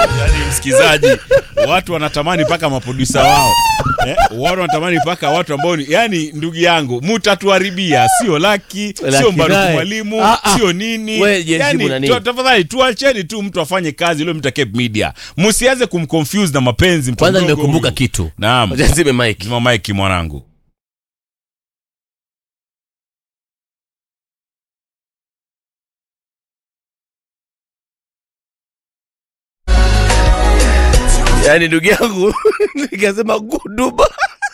yani msikizaji watu wanatamani mpaka maprodusa wao eh, watu wanatamani mpaka watu ambao ni yani ndugu yangu mutatuharibia sio laki sio Laki mbaruku naye. mwalimu Ah, ah. sio nini We, Jensi, yani, muna nini? tu- tafadhali tuacheni tu mtu afanye kazi ilo mta Cape media msianze kumconfuse na mapenzi mtu kwanza mdogo nimekumbuka huyu. kitu naam Wacha nizime mic zima maiki mwanangu yaani ndugu yangu nikasema guduba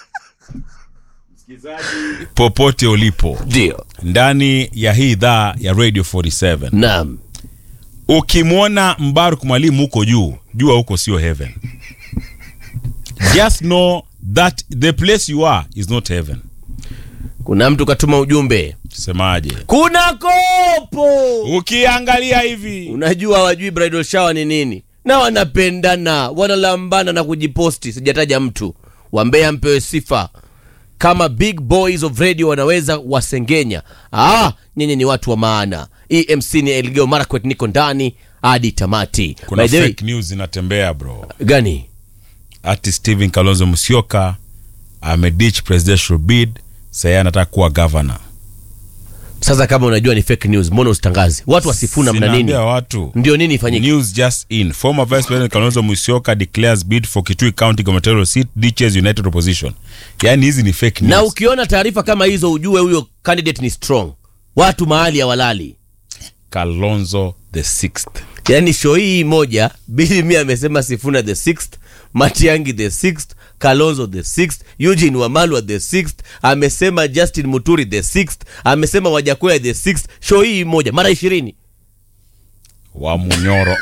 popote ulipo ndio ndani ya hii idhaa ya radio 47 naam ukimwona mbaruk mwalimu huko juu jua huko sio heaven just know that the place you are is not heaven kuna mtu katuma ujumbe semaje kuna kopo ukiangalia hivi unajua hawajui bridal shower ni nini na wanapendana wanalambana na kujiposti sijataja mtu wambea mpewe sifa kama big boys of radio wanaweza wasengenya ah, nyinyi ni watu wa maana emc ni elgeo marakwet niko ndani hadi tamati kuna By the way, fake news inatembea bro gani ati stephen kalonzo musyoka ameditch presidential bid saye anataka kuwa governor sasa kama unajua ni fake news mbona usitangaze watu wasifuna mna nini Sinaambia watu ndio nini ifanyike News just in. Former Vice President Kalonzo Musyoka declares bid for Kitui County gubernatorial seat ditches United Opposition. Yaani hizi ni fake news. na ukiona taarifa kama hizo ujue huyo candidate ni strong watu mahali ya walali Kalonzo the sixth. yaani show hii moja bili mi amesema sifuna the sixth matiangi the sixth kalonzo the sixth eugene wamalwa the sixth amesema justin muturi the sixth amesema wajakoya the sixth show hii moja mara ishirini wa Munyoro.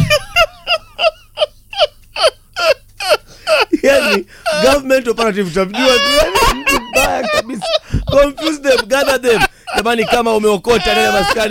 yani government operative tamjua tu yani mtu mbaya kabisa confuse them gather them jamani kama umeokota nenda maskani